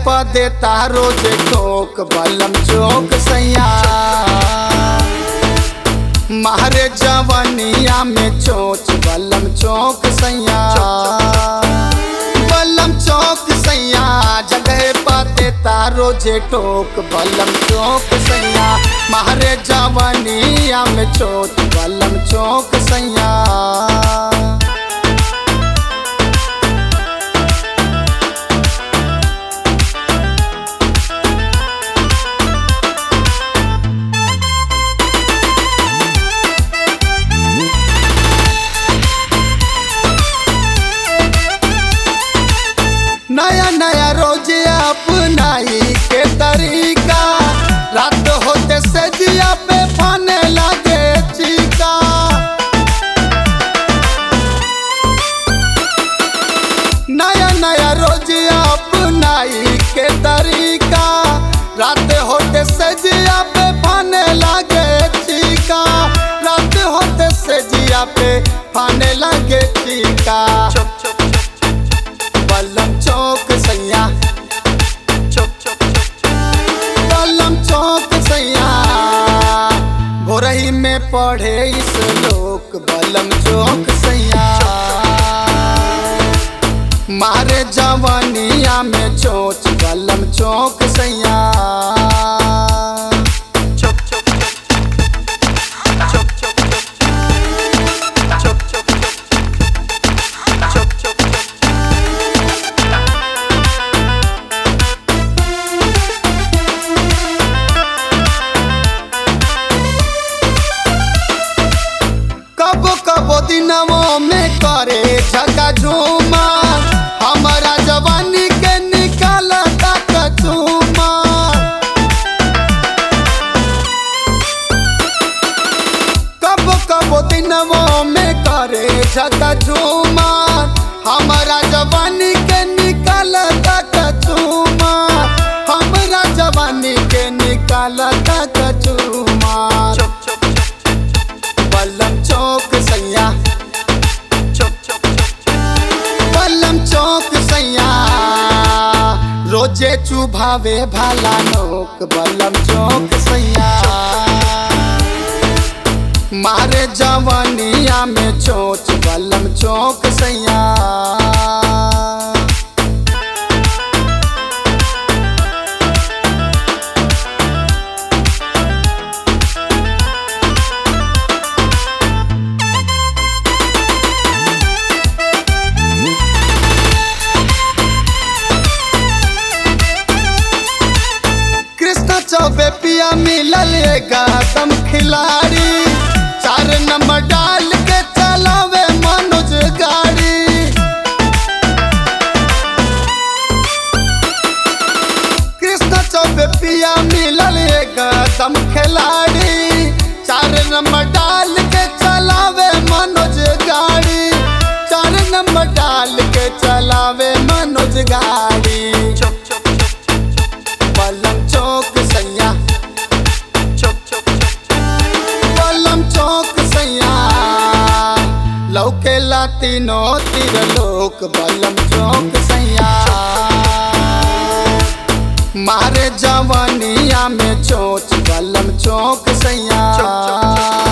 प देता रोज ठोक बलम चौक सैया मारे जवनिया में चोच बलम चौक सैया बलम चौक सैया जगह प देता रोज ठोक बलम चौक सैया मारे जवनिया में चोच बलम चौक सैया नया नया रोज अपनाई के तरीका रात होते से जिया पे फाने लगे चीका नया नया रोज अपनाई के तरीका रात होते से जिया पे फाने लगे चीका रात होते से जिया पे फाने लगे चीका बलम चौक सैया बलम चौक सैया भोरही में पढ़े इस लोक बलम चौक सैया मारे जवानिया में चोच बलम चौक सैया कबो कबो दिनवो में करे झका झूमा हमारा जवानी के निकाल तक झूमा कबो कबो दिनवो में करे झका झूमा हमारा जवानी के निकाल तक झूमा हमारा जवानी के निकाल तक झूमा बलम चौक सैया बलम चौक सैया रोजे चुभावे भाला नोक बलम चौक सैया मारे जवानिया में चोच बलम चौक सैया कृष्ण चौबे पिया मिलल गौतम खिलाड़ी चार नंबर डाल के चलावे मनोज गाड़ी कृष्ण चौबे पिया मिलल गौतम खिलाड़ी चार नंबर डाल के चलावे मनोज गाड़ी चार नंबर डाल के चलावे मनोज गाड़ी बलम चौक सैया बलम चौक सैया लौके तीनो तीर लोक बलम चौक सैया मारे जवानिया में चोच बलम चौक सैया